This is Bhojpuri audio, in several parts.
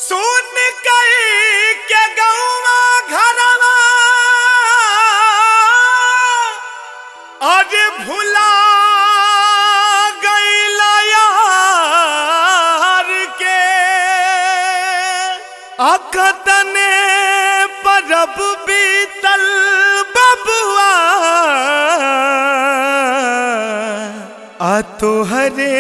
सुन कई के गौवा घरवा अरे भुला गईला यार के अकतने परब बीतल बबुआ आ तोहरे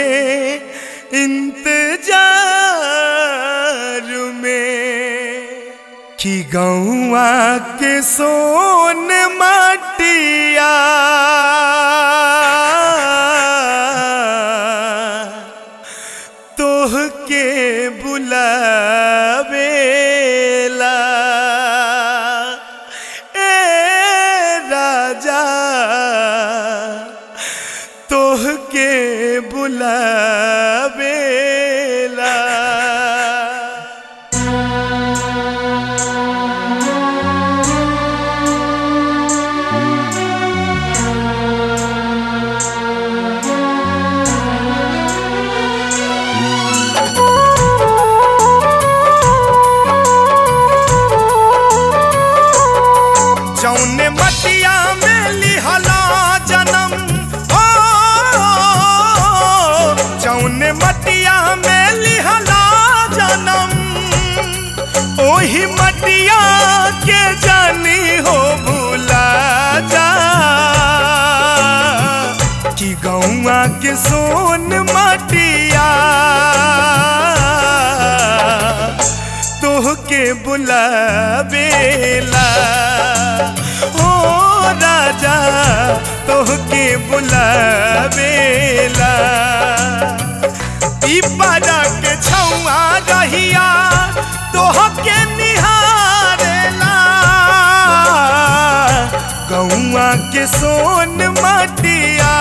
इंतजार में कि गौआ के सोन माटिया तोह के बुलावेला ए राजा तोह के बुलावेला जौने मटिया में लिहला जन्म हो जौने मटिया में लिहला जन्म ओही मटिया के जानी हो भूला जा कि गौआ के सोन मटिया तोहके बुलावेला ओ राजा तोहके बुलावेला पिपरा के छौआ रहिया तोहके निहारेला गौआ के सोन मटिया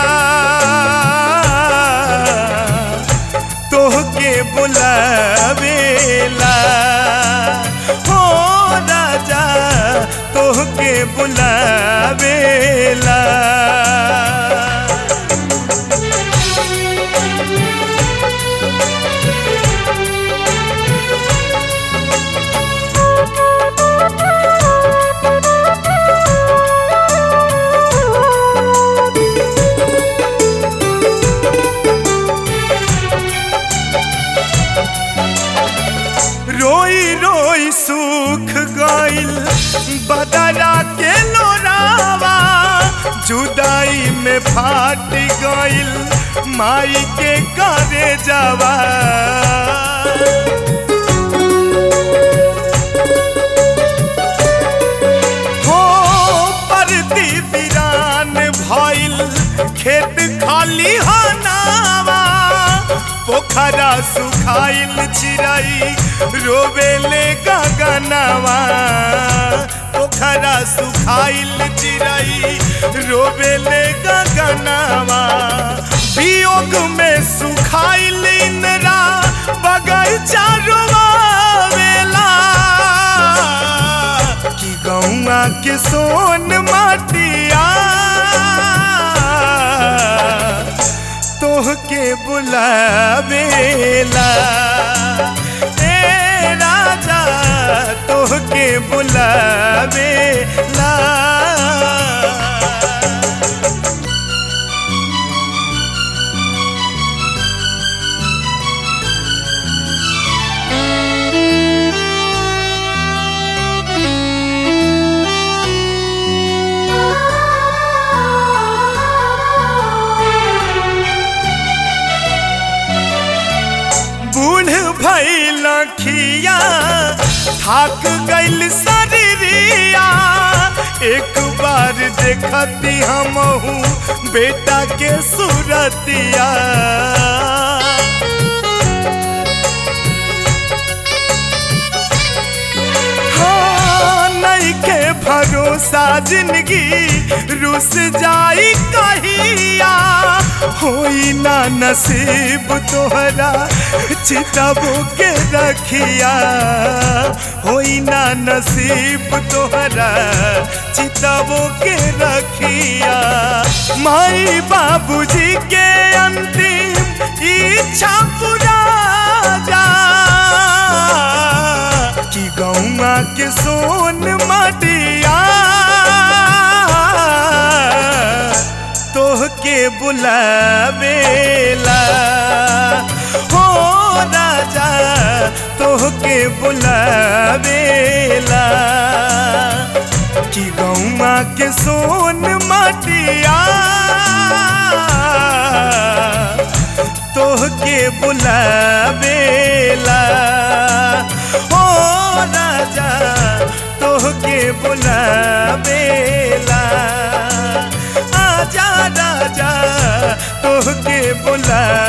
तोहके बुलावेला हो राजा तोहके बुलावेला रोई रोई सूख गइल बदरा के लोरावा जुदाई में फाट गइल माई के करे जावा हो परती वीरान भइल खेत खाली हनावा पोखरा सुखाइल चिराई रोवेले गगनवा पोखरा सुखाइल चिराई रोवेले गगनवा वियोग में सुखाइल इनरा बगैचा रोवेला कि गौआ के सोन माटिया तोहके बुलावेला ए राजा तोहके बुलावेला बूढ़ भइल खिया थाक गइल शरीरिया एक बार देखती हमहू बेटा के सूरतिया हाँ, नइखे भरोसा जिंदगी रुस जाई कहिया होई ना नसीब तोहरा चितबो के रखिया होई ना नसीब तोहरा चितबो के रखिया माई बाबूजी के अंतिम इच्छा पूरा जा तोहके बुलावेला कि गौमा के सोन माटिया तोहके बुलावेला ओ राजा तोहके बुलावेला आजा राजा तोहके बुला